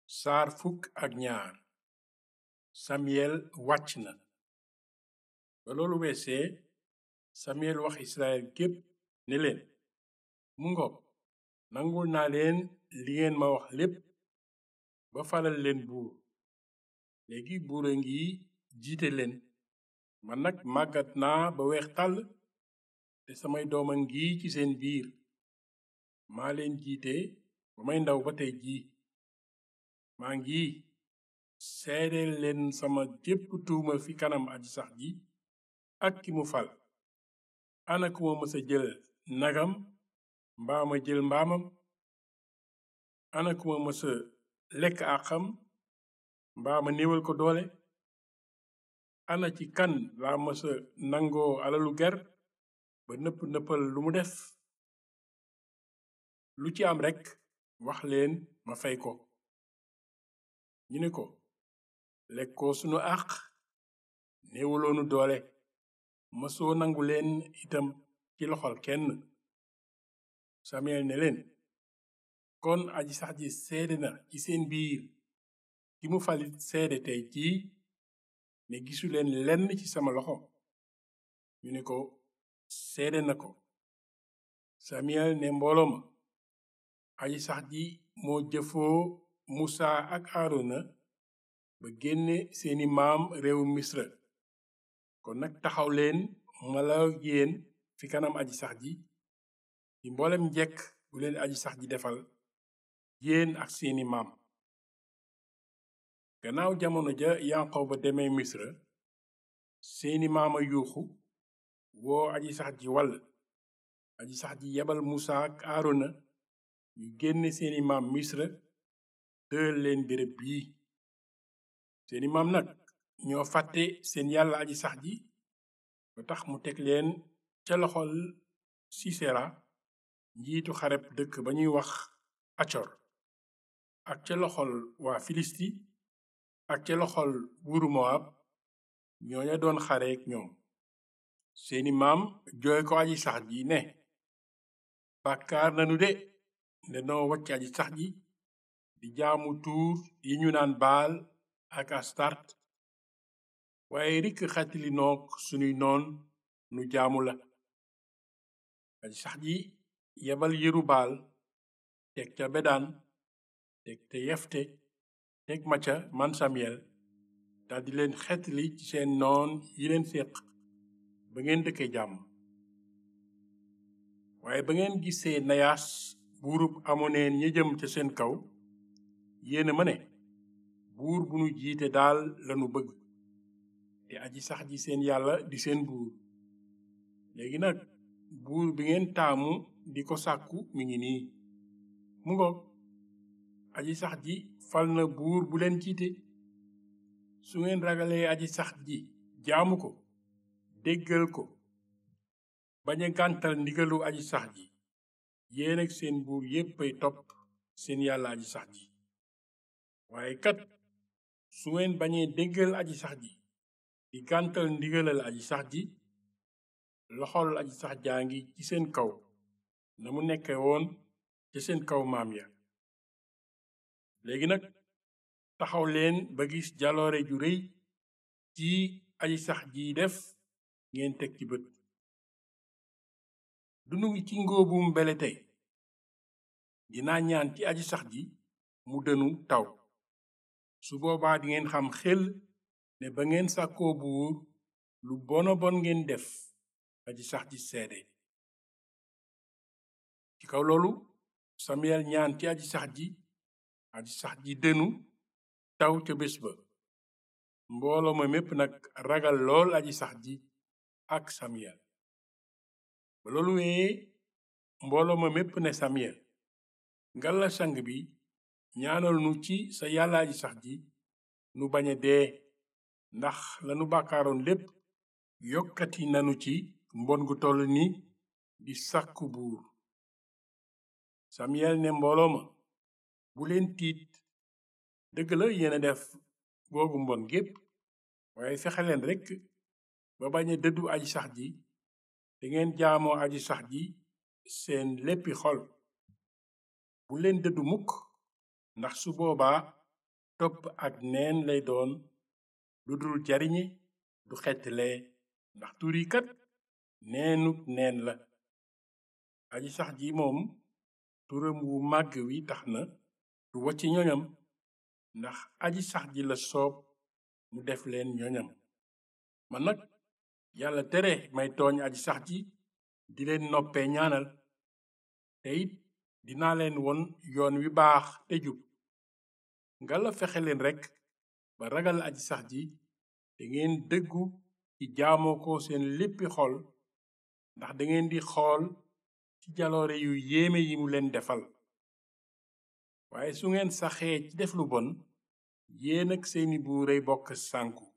saar fukk ak ñaar samiyel wàcc na ba loolu weesee samiyel wax israel gépp ne leen mu ngoog nangul naa leen li ngeen ma wax lépp ba falal leen buur léegi buur a ngi jiite leen man nag màggat naa ba weex tàll te samay doom a ngi ci seen biir maa leen jiite ba may ndaw ba tey jii maa ngi seedeel leen sama jépp tuuma fi kanam aji sax ji ak ki mu fal ana ku ma mësa jël nagam mbaa ma jël mbaamam ana ku ma mësa lekk àqam mbaa ma néewal ko doole ana ci kan laa mësa nangoo alalu ger ba nëpp nëppal lu mu def lu ci am rekk wax leen ma fay ko ñu ne ko lekkoo sunu àq néewaloonu doole mësoo nangu leen itam ci loxol kenn Samuel ne leen kon aji sax ji seede na ci seen biir ki mu falit seede tey jii ne gisuleen lenn ci sama loxo ñu ne ko seede na ko Samuel ne mbooloo ma aji sax ji moo jëfoo Musa ak Aarona ba génne seeni maam réewu Misra kon nag taxaw leen ma la yéen fi kanam aji sax ji ci mboolem njekk bu leen aji sax ji defal yéen ak seeni maam gannaaw jamono ja Yanqooba demee Misra seeni maama yuuxu woo aji sax ji wall aji sax ji yebal Musa ak Aarona ñu génne seeni maam Misra dël leen béréb bii seeni maam nag ñoo fàtte seen yàlla aji sax ji ba tax mu teg leen ca loxol Sisera njiitu xareb dëkk ba ñuy wax Acor ak ca loxol waa Filisti ak ca loxol buuru Moab ñooña doon xareek ñoom seeni maam jooy ko aji sax ji ne bàkkaar nanu de ndenoo wacc aji sax ji di jaamu tuur yi ñu naan baal ak astart waaye rikk xatili noog sunuy noon nu jaamu la aji sax ji yebal yeru baal teg ca bedaan teg te yefte teg ma ca man Samuel daldi leen xetli ci seen noon yi leen séq ba ngeen dëkke jàmm waaye ba ngeen gisee nayaas buurub amoneen ña jëm ca seen kaw yéena ma ne buur bu nu jiite daal lanu bëgg te aji sax ji seen yàlla di seen buur léegi nag buur bi ngeen taamu di ko sàkku mi ngi nii mu ngoog aji sax ji fal na buur bu leen jiite su ngeen ragalee aji sax ji jaamu ko déggal ko bañ a gàntal ndigalu aji sax ji yéen ak seen buur yéppay topp seen yàlla aji sax ji waaye kat su ngeen bañee déggal aji sax ji di gàntal ndigalal aji sax ji loxol aji sax jaa ngi ci seen kaw na mu nekke woon ca seen kaw maam ya léegi nag taxaw leen ba gis jaloore ju rëy ci aji sax ji def ngeen teg ci bët dunu ngi ci ngóobum mbele tey dinaa ñaan ci aji sax ji mu dënu taw su boobaa dingeen xam xel ne ba ngeen sàkkoo buur lu bona bon ngeen def aji sax ji seede ci kaw loolu Samuel ñaan ci aji sax ji aji sax ji dënu taw ca bés ba mbooloo ma mépp nag ragal lool aji sax ji ak Samuel ba loolu wee mbooloo ma mépp ne Samuel ngalla sang bi ñaanal nu ci sa yàlla aji sax ji nu bañ a dee ndax lanu bàkkaaroon lépp yokkati nanu ci mbon gu toll ni di sàkku buur Samuel ne mbooloo ma bu leen tiit dëgg la yéena def googu mbon gépp waaye fexe leen rekk ba bañ a dëddu aji sax ji te ngeen jaamoo aji sax ji seen léppi xol bu leen dëddu mukk ndax su boobaa topp ak neen lay doon lu dul jariñe du xettlee ndax tur yi kat neenuk neen la aji sax ji moom turam wu màgg wi tax na du wacci ñoñam ndax aji sax ji la soob mu def leen ñoñam man nag yàlla tere may tooñ aji sax ji di leen noppee ñaanal te it dinaa leen won yoon wi baax te jub ngala fexe leen rekk ba ragal aji sax ji te ngeen dëggu ci jaamoo ko seen léppi xol ndax dangeen di xool ci jaloore yu yéeme yi mu leen defal waaye su ngeen saxee ci def lu bon yéen ak seeni buuray bokk sànku